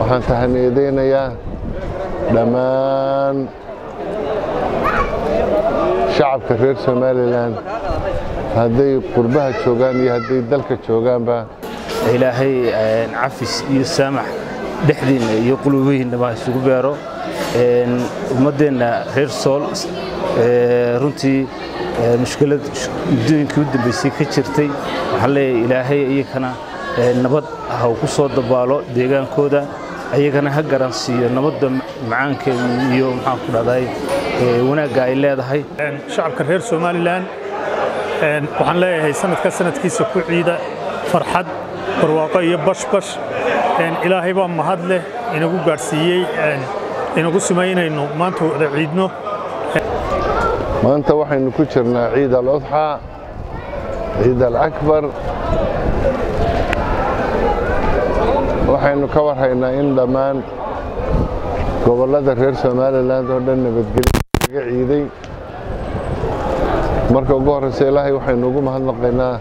waxaan tahaniyadaynayaa dhammaan shacabka reer somalilan hadday qurbaha joogaan iyo hadday dalka joogaanba ilaahay cafis iyo saamax dhexdiinna iyo qulubihiinnaba isugu beero ummaddeenna reer sool runtii mushkilad muddooyinkii u dambaysay ka jirtay waxaan leeyahay ilaahay iyakana nabad ha ku soo dabaalo deegaankooda ayagana ha garansiiyo nabadda macaankeeda iyo maxaan ku dhahday wanaagga ay leedahay shacabka reer somalilan waxaan leeyahay sanadka sanadkiisa ku ciida farxad barwaaqo iyo bashbash ilaahay baa mahad leh inagu gaadhsiiyey inagu sumaynayno maanta wada ciidno maanta waxaynu ku jirnaa ciid aludxaa ciid alakbar waxaynu ka warhaynaa in dhammaan gobollada reer somalilan oo dhan nabadgelyo laga ciiday marka ugu horreysa ilaahay waxaynu ugu mahadnaqaynaa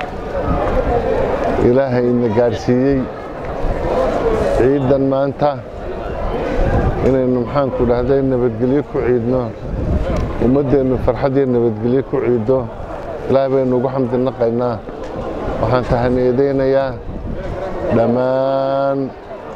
ilaahay ina gaadhsiiyey ciiddan maanta inaynu maxaanku dhahday nabadgelyo ku ciidno ummaddeennu farxad iyo nabadgelyo ku ciiddo ilaahay baynu ugu xamdi naqaynaa waxaan tahaniyadaynayaa dhammaan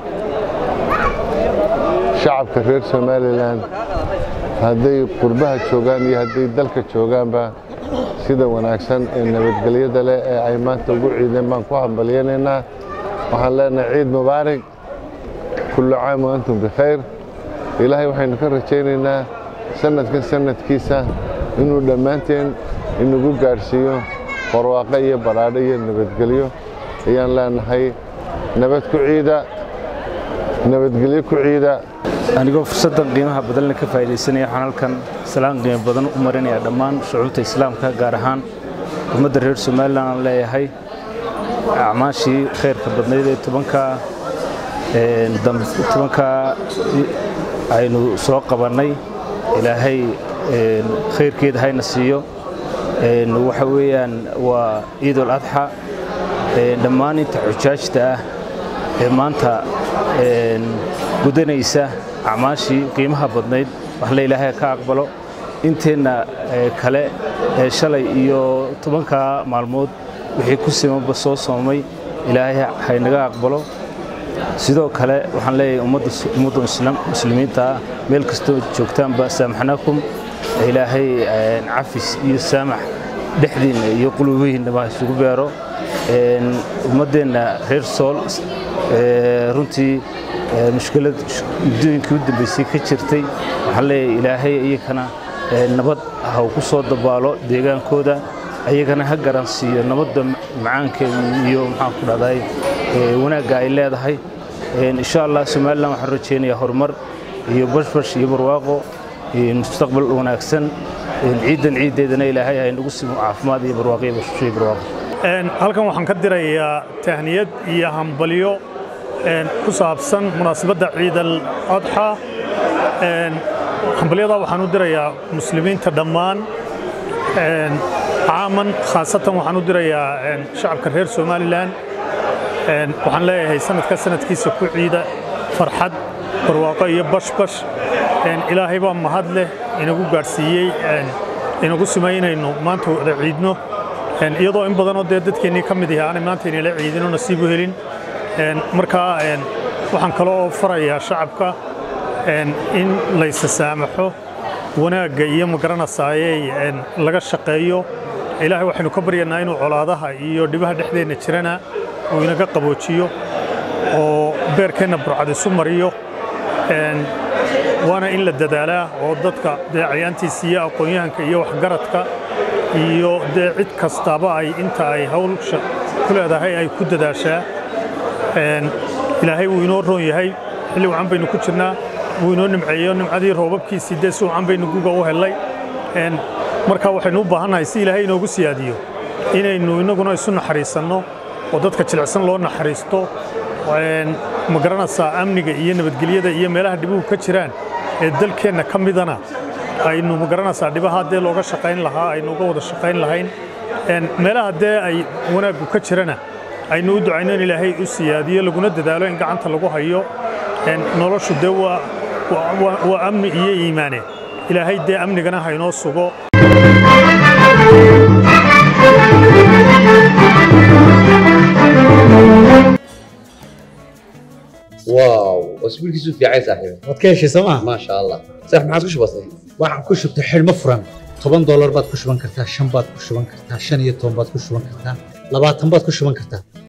shacabka reer somalilan hadday qurbaha joogaan iyo hadday dalka joogaanba sida wanaagsan ee nabadgelyada leh ee ay maanta ugu ciideen baan ku hambalyanaynaa waxaan leenahay ciid mubaarig kullu caam wa antum bikhayr ilaahay waxaynu ka rajaynaynaa sanadkan sanadkiisa inuu dhammaanteen inagu gaadhsiiyo barwaaqo iyo badhaadho iyo nabadgelyo ayaan leenahay nabad ku ciida nabadgelyo ku ciida anigoo fursaddan qiimaha badanle ka faa'iidaysanaya waxaan halkan salaan qiimo badan u marinaya dhammaan shucuubta islaamka gaar ahaan ummadda reer somalilan aan leeyahay acmaashii khayrka badnayd ee tobanka tobankaa aynu soo qabannay ilaahay khayrkeeda hayna siiyo waxa weeyaan waa ciidul adxa dhammaan inta xujaajta ah ee maanta gudanaysa acmaashii qiimaha badnayd waxle ilaahay ka aqbalo inteenna kale ee shalay iyo tobankaa maalmood wixii ku simanba soo soomay ilaahay haynaga aqbalo sidoo kale waxaan leeyahay ummadda muslimiinta ah meel kastoo joogtaanba saamaxnaakum ilaahay cafis iyo saamax dhexdiinna iyo qulubihiinnaba isugu beero ummaddeenna reer sool runtii mushkilad muddooyinkii u dambaysay ka jirtay waxaan leeyahay ilaahay iyakana nabad ha ku soo dabaalo deegaankooda ayagana ha garansiiyo nabadda macaankeeda iyo maxaan ku dhahday wanaagga ay leedahay insha allah somalilan waxaan rajaynayaa horumar iyo bashbash iyo barwaaqo mustaqbal wanaagsan ciiddan ciiddeedana ilaahay ay nagu simo caafimaad iyo barwaaqo iyo bashbash iyo barwaaqo halkan waxaan ka dirayaa tahniyad iyo hambalyo ku saabsan munaasabadda ciid al adxa hambalyadaa waxaan u dirayaa muslimiinta dhammaan caaman khaasatan waxaan u dirayaa shacabka reer somalilan waxaan leeyahay sanadka sanadkiisa ku ciida farxad barwaaqo iyo bashbash ilaahay baa mahad leh inagu gaadhsiiyey inagu sumaynayno maanta wada ciidno iyadoo in badanoo dee dadkeennii ka mid yahay aanay maanta inayla ciidino nasiibu helin markaa waxaan kaloo farayaa shacabka in laysa saamaxo wanaagga iyo magaranasaaye laga shaqeeyo ilaahay waxaynu ka baryanaa inuu colaadaha iyo dhibaha dhexdeenna jirana uu inaga qaboojiyo oo beerkeenna burcad isu mariyo waana in la dadaalaa oo dadka dee cayaantiisa iyo aqoon-yahanka iyo waxgaradka iyo dee cid kastaaba ay inta ay hawlsha ku leedahay ay ku dadaashaa ilaahay wuu inoo roon yahay xilli wacan baynu ku jirnaa wuu inoo nimceeyo nimcadii roobabkiisii dee si wacan baynu guga u hellay marka waxaynu u baahannahay si ilaahay inoogu siyaadiyo inaynu innaguna isu naxariisanno oo dadka jilicsan loo naxariisto ma garanaysaa amniga iyo nabadgelyada iyo meelaha dhibuhu ka jiraan ee dalkeenna ka midana aynu ma garanaysaa dhibaha dee looga shaqayn lahaa aynu uga wada shaqayn lahayn meelaha dee ay wanaaggu ka jirana aynu u ducayno in ilaahay u siyaadiyo laguna dadaalo in gacanta lagu hayo noloshu dee waa amni iyo iimaane ilaahay dee amnigana haynoo sugo واو اسبوعك في عايز صاحبي waad ka heshay sooma ما شاء الله صح ما عادش بسيط waxaan ku shubtay xidhmo furan toban doolar baad ku shuban kartaa shan baad ku shuban kartaa shan iyo toban baad ku shuban kartaa labaatan baad ku shuban kartaa